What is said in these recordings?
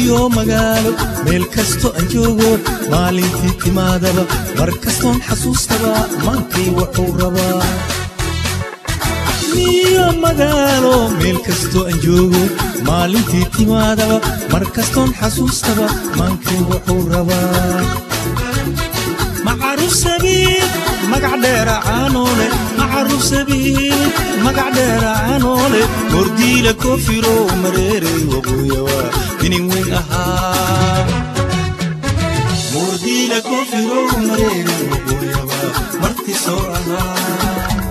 miyiyo magaalo meel kasto aan joogo maalintii timaadaba mar kastoon xasuustaba maankay wuxuu rabaa miyiyo magaalo meel kasto aan joogo maalintii timaadaba mar kastoon xasuustaba maankay wuxuu rabaa macaruf sabiib magac dheera caanoole macaruf sabiib magac dheera caanoole mordiila koofiro mareerey waqooyawa inin weyn ahaa mordiila koofiro mareerey waqooyawa marti soo ahaa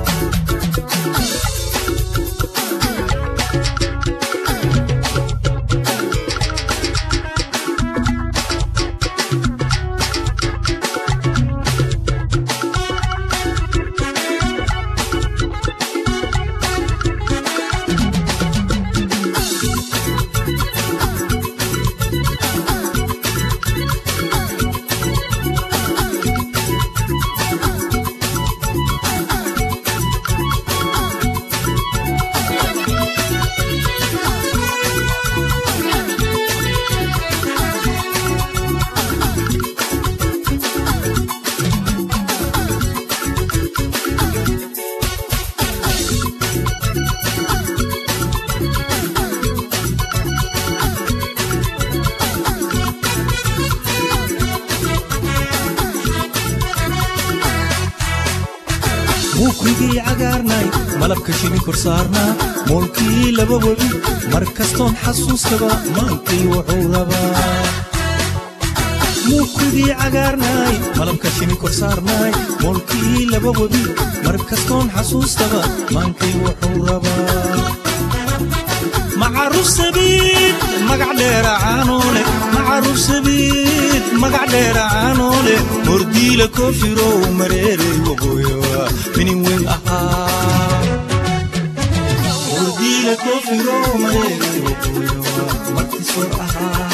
muukrigii cagaarnay malabka shini kor saarnaa moolkii laba webi mar kastoon xasuustaba maankay wuxuu rabaa muukrigii cagaarnay malabka shini kor saarnay moolkii laba webi mar kastoon xasuustaba maankay wuxuu rabaa macaruf sabiid magac dheera caanoole macaruf sabiid magac dheera caanoole mordiila koofirow mareerey waqooyawa minin weyn ahaa mordiila koofirow mareerey waqooyawa marti soo ahaa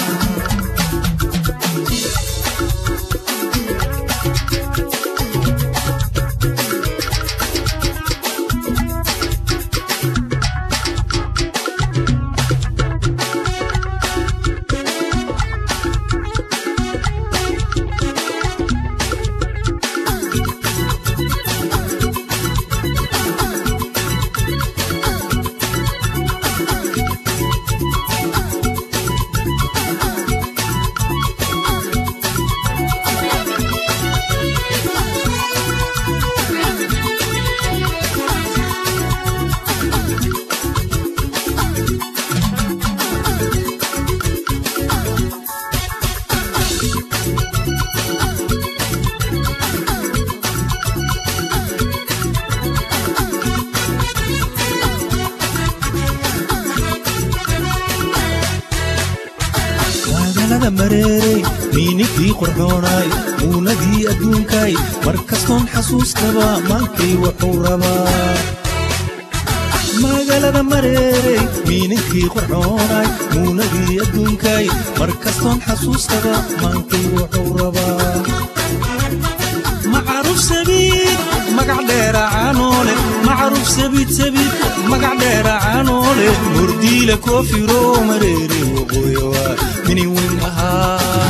magaalada mareerey miininkii qorxoonay muunadii adduunkay mar kastoon xasuustaba maankay wuxuu rabaa magaalada mareerey miininkii qorxoonay muunadii adduunkay mar kastoon xasuustaba maankay wuxuu rabaa macaruf sabiid magac dheera caanoole macaruf sabiid sabiid magac dheera caanoole mordiila koofiro mareere waqooyawa minin weyn ahaa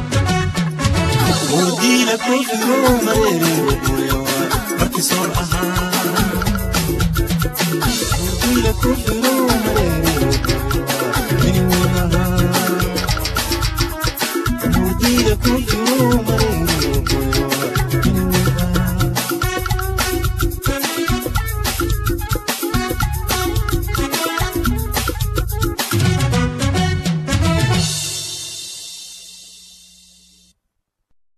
mordiila koofiro mareere waqooyawa marti soor ahaa mordiila koofiro mareere waqooyawa minin weyn ahaa mordiila koofiro mareere